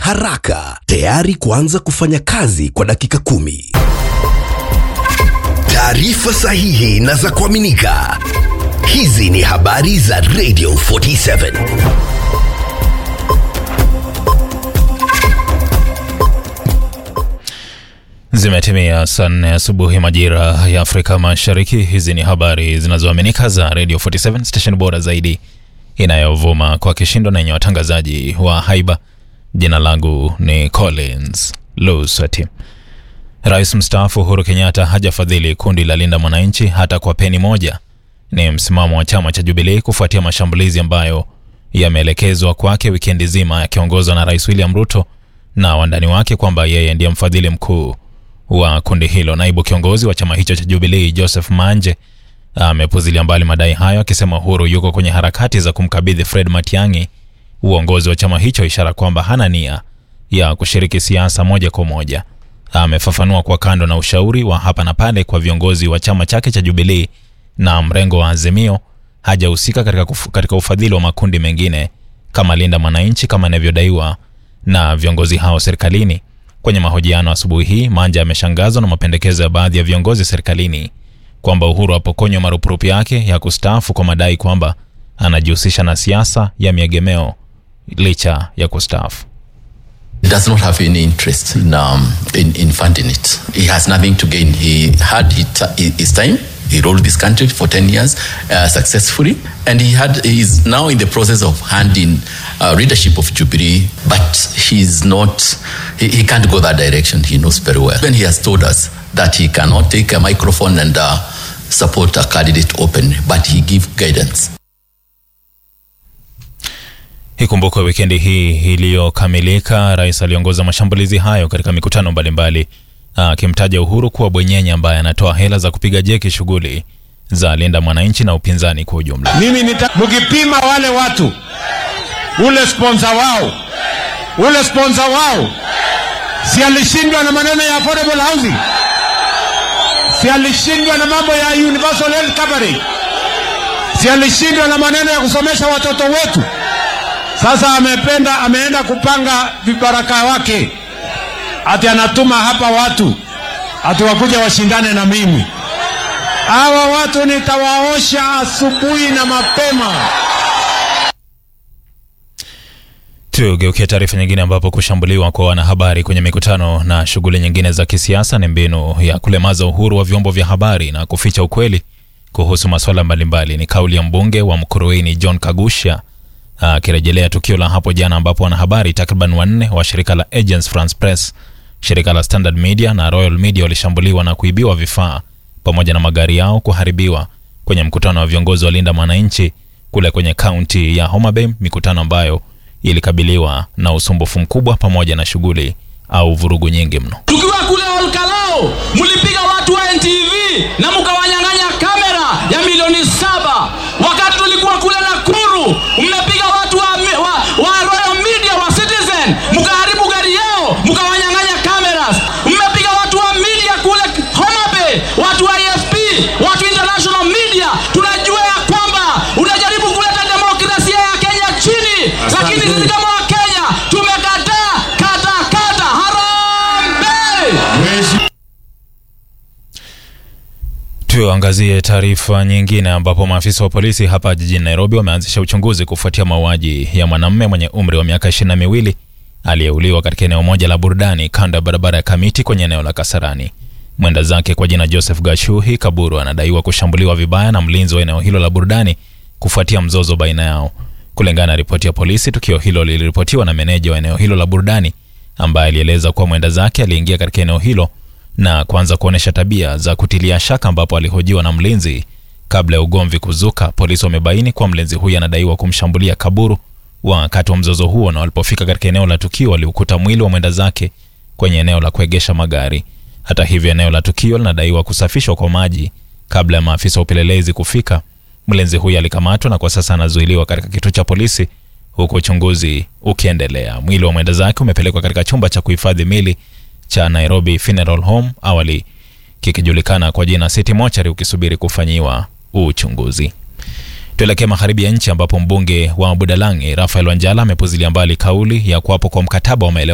haraka, tayari kuanza kufanya kazi kwa dakika kumi. Taarifa sahihi na za kuaminika. Hizi ni habari za Radio 47. Zimetimia saa nne asubuhi majira ya Afrika Mashariki. Hizi ni habari zinazoaminika za Radio 47 station bora zaidi inayovuma kwa kishindo na yenye watangazaji wa haiba. Jina langu ni Collins Lusati. Rais mstaafu Uhuru Kenyatta hajafadhili kundi la Linda Mwananchi hata kwa peni moja. Ni msimamo wa chama cha Jubilee kufuatia mashambulizi ambayo yameelekezwa kwake wikendi zima, yakiongozwa na Rais William Ruto na wandani wake kwamba yeye ndiye mfadhili mkuu wa kundi hilo. Naibu kiongozi wa chama hicho cha Jubilee Joseph Manje amepuzilia mbali madai hayo, akisema Uhuru yuko kwenye harakati za kumkabidhi Fred Matiang'i uongozi wa chama hicho, ishara kwamba hana nia ya kushiriki siasa moja kwa moja. Amefafanua kwa kando na ushauri wa hapa na pale kwa viongozi wa chama chake cha Jubilee na mrengo wa Azimio, hajahusika katika, kuf- katika ufadhili wa makundi mengine kama Linda Mwananchi kama inavyodaiwa na viongozi hao serikalini. Kwenye mahojiano asubuhi hii, Manja ameshangazwa na mapendekezo ya baadhi ya viongozi serikalini kwamba Uhuru apokonywa marupurupu yake ya kustaafu kwa madai kwamba anajihusisha na siasa ya miegemeo licha ya kustaafu. He does not have any interest in, um, in, in funding it. He has nothing to gain. He had his, his time. He ruled this country for 10 years uh, successfully, and he had he is now in the process of handing uh, leadership of Jubilee, but he's not, he, he can't go that direction. He knows very well. And he has told us that he cannot take a microphone and uh, support a candidate openly, but he give guidance. Ikumbukwe wikendi hii iliyokamilika, rais aliongoza mashambulizi hayo katika mikutano mbalimbali, akimtaja Uhuru kuwa bwenyenye ambaye anatoa hela za kupiga jeki shughuli za Linda Mwananchi na upinzani kwa ujumla. mimi nita, mkipima wale watu ule sponsor wao ule sponsor wao si alishindwa na maneno ya affordable housing si alishindwa na mambo ya universal health coverage si alishindwa na maneno ya kusomesha watoto wetu sasa amependa ameenda kupanga vibaraka wake ati anatuma hapa watu ati wakuja washindane na mimi hawa watu nitawaosha asubuhi na mapema. Tugeukia taarifa nyingine ambapo kushambuliwa kwa wanahabari kwenye mikutano na shughuli nyingine za kisiasa ni mbinu ya kulemaza uhuru wa vyombo vya habari na kuficha ukweli kuhusu masuala mbalimbali. Ni kauli ya mbunge wa Mkuruini John Kagusha akirejelea tukio la hapo jana ambapo wanahabari takriban wanne wa shirika la Agence France Press, shirika la Standard Media na Royal Media walishambuliwa na kuibiwa vifaa pamoja na magari yao kuharibiwa kwenye mkutano wa viongozi wa Linda Mwananchi kule kwenye kaunti ya Homa Bay, mikutano ambayo ilikabiliwa na usumbufu mkubwa pamoja na shughuli au vurugu nyingi mno. tukiwa kule Olkalao mlipiga watu wa NTV na mkawanyang'anya kamera ya milioni saba. Wakati tulikuwa kule Nakuru mmepiga watu wa, wa, wa Royal Media wa Citizen mkaharibu gari yao mkawanyang'anya cameras. Mmepiga watu wa media kule Homa Bay, watu wa EFP, watu international media. Tunajua ya kwamba unajaribu kuleta demokrasia ya Kenya chini, lakini sisi kama Wakenya tumekataa kata kata. Harambee! Tuangazie taarifa nyingine ambapo maafisa wa polisi hapa jijini Nairobi wameanzisha uchunguzi kufuatia mauaji ya mwanamume mwenye umri wa miaka ishirini na miwili aliyeuliwa katika eneo moja la burudani kando ya barabara ya Kamiti kwenye eneo la Kasarani. Mwenda zake kwa jina Joseph Gashuhi Kaburu anadaiwa kushambuliwa vibaya na mlinzi wa eneo hilo la burudani kufuatia mzozo baina yao. Kulingana na ripoti ya polisi, tukio hilo liliripotiwa na meneja wa eneo hilo la burudani ambaye alieleza kuwa mwenda zake aliingia katika eneo hilo na kuanza kuonyesha tabia za kutilia shaka, ambapo alihojiwa na mlinzi kabla ya ugomvi kuzuka. Polisi wamebaini kuwa mlinzi huyu anadaiwa kumshambulia Kaburu wakati wa mzozo huo, na walipofika katika eneo la tukio waliukuta mwili wa mwenda zake kwenye eneo la kuegesha magari. Hata hivyo, eneo la tukio linadaiwa kusafishwa kwa maji kabla ya maafisa wa upelelezi kufika. Mlinzi huyu alikamatwa na kwa sasa anazuiliwa katika kituo cha polisi huku uchunguzi ukiendelea. Mwili wa mwenda zake umepelekwa katika chumba cha kuhifadhi mili cha Nairobi Funeral Home, awali kikijulikana kwa jina City Mortuary, ukisubiri kufanyiwa uchunguzi. Tuelekee magharibi ya nchi ambapo mbunge wa Budalangi Rafael Wanjala amepuzilia mbali kauli ya kuwapo kwa mkataba wa maelewano